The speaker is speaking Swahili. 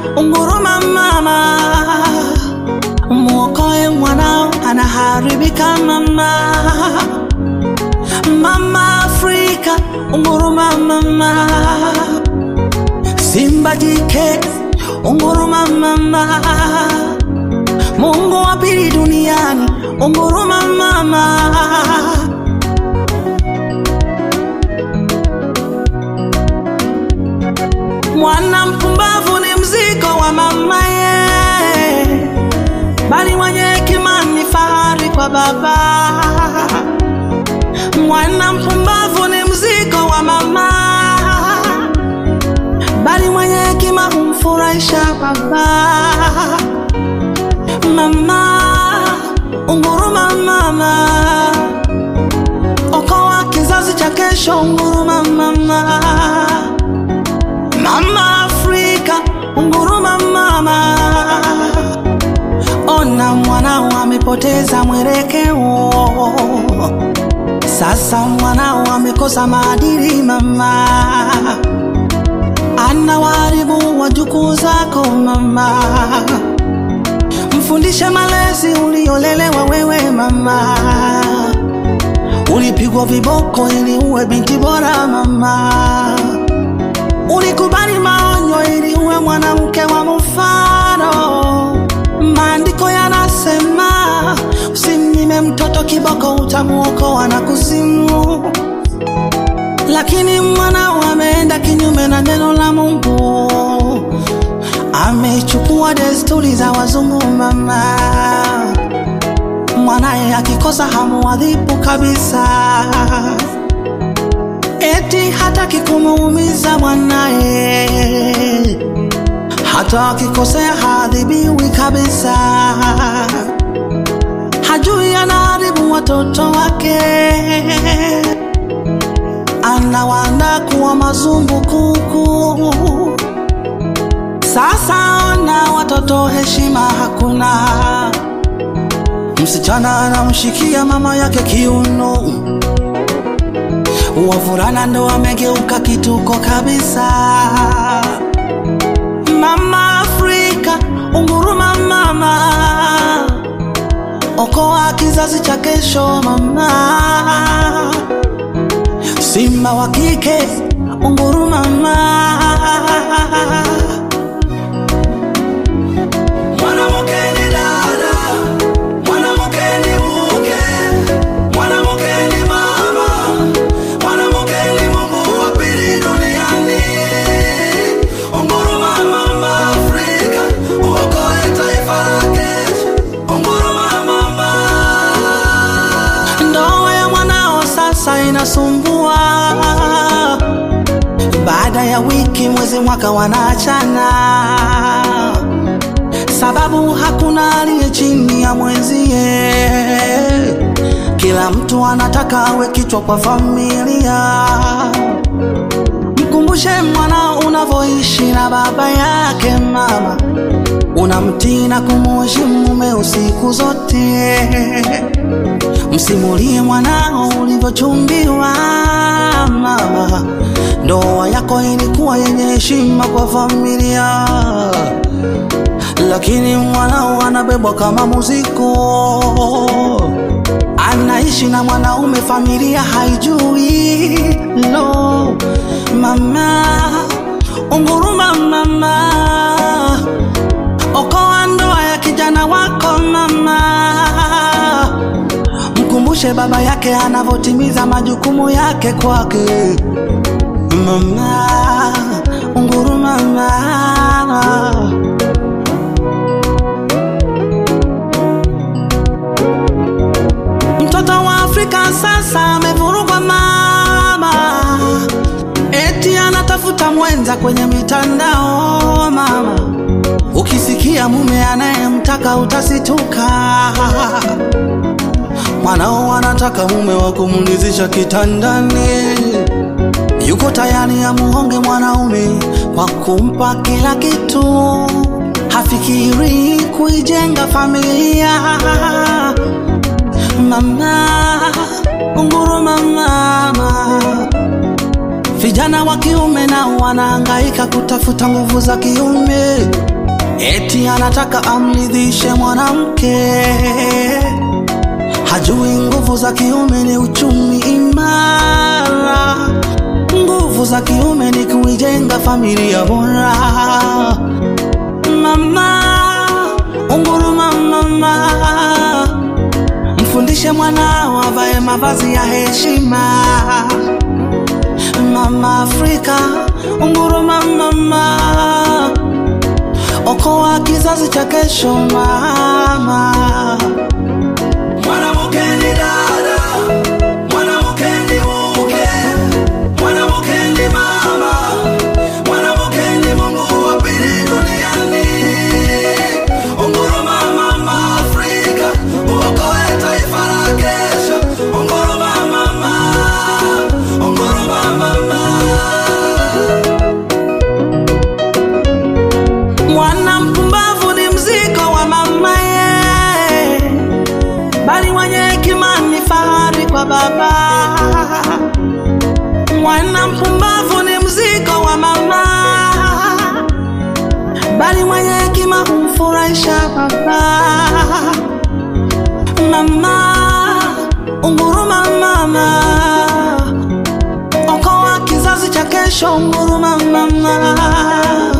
unguruma mama, mwokoe mwanao anaharibika mama. Mama Afrika, unguruma mama, simba jike, unguruma mama, Mungu wa pili duniani, unguruma mama. Mwana mpumbavu ni mzigo wa mamaye, bali mwenye hekima ni fahari kwa baba. Mwana mpumbavu ni mzigo wa mama, bali mwenye hekima humfurahisha baba. Mama, unguruma mama, okoa kizazi cha kesho, unguruma mama. Mama Afrika, unguruma mama, ona mwanao amepoteza mwelekeo, sasa mwanao amekosa maadili mama, anawaharibu wajukuu zako mama, mfundishe malezi uliolelewa wewe mama, ulipigwa viboko ili uwe binti bora mama ulikubali maonyo ili uwe mwanamke wa mfano. Maandiko yanasema usimnyime mtoto kiboko, utamuokoa na kuzimu. Lakini mwanao ameenda kinyume na neno la Mungu, amechukua desturi za wazungu mama. Mwanaye akikosa hamuadhibu kabisa eti hataki kumuumiza mwanaye, hata akikosea haadhibiwi kabisa. Hajui anaharibu watoto wake, anawaandaa kuwa mazumbukuku. Sasa ona watoto, heshima hakuna. Msichana anamshikia mama yake kiuno wavulana ndo wamegeuka kituko kabisa. Mama Afrika, unguruma mama, okoa kizazi cha kesho mama. Simba wa kike, unguruma mama. Mwanamke ni dada, mwanamke ni mke, mwanamke ni mama, mwanamke ni Mungu wa pili duniani. Unguruma mama Afrika, uokoe taifa la kesho. Unguruma mama. Ndoa ya mwanao sasa inasumbua, baada ya wiki, mwezi, mwaka wanaachana sababu hakuna aliye chini ya mwenzie. Kila mtu anataka awe kichwa kwa familia. Mkumbushe mwanao unavyoishi na baba yake mama, unamtii na kumuheshimu mumeo siku zote. Msimulie mwanao ulivyochumbiwa mama, ndoa yako ilikuwa yenye heshima kwa familia lakini mwanao anabebwa kama muziko, anaishi na mwanaume, familia haijui. No mama, unguruma mama, okoa ndoa ya kijana wako mama, mkumbushe baba yake anavyotimiza majukumu yake kwake mama, unguruma mama. Mtoto wa Afrika sasa amevurugwa mama, eti anatafuta mwenza kwenye mitandao mama. Ukisikia mume anayemtaka utasituka. Mwanao anataka mume wa kumlizisha kitandani, yuko tayari amuhonge mwanaume kwa kumpa kila kitu, hafikiri kuijenga familia mama, unguruma mama. Vijana wa kiume nao wanahangaika kutafuta nguvu za kiume, eti anataka amridhishe mwanamke, hajui nguvu za kiume ni uchumi imara, nguvu za kiume ni kuijenga familia bora. Mama, unguruma mama, mfundishe mwanao avae mavazi ya heshima. Mama Afrika, unguruma mama, okoa kizazi cha kesho mama. Mwanamke ni dada, mwanamke ni mke, mwanamke ni mama, mwanamke ni Mungu wa pili duniani. Unguruma mama Afrika, uokoe taifa la kesho. Unguruma mama, unguruma mama. Mwana mpumbavu ni mzigo wa mama ye, bali mwenye hekima ni fahari kwa baba. Mwana mpumbavu ni mzigo wa mama, bali mwenye hekima humfurahisha baba. Mama, unguruma mama, okoa kizazi cha kesho. Unguruma mama.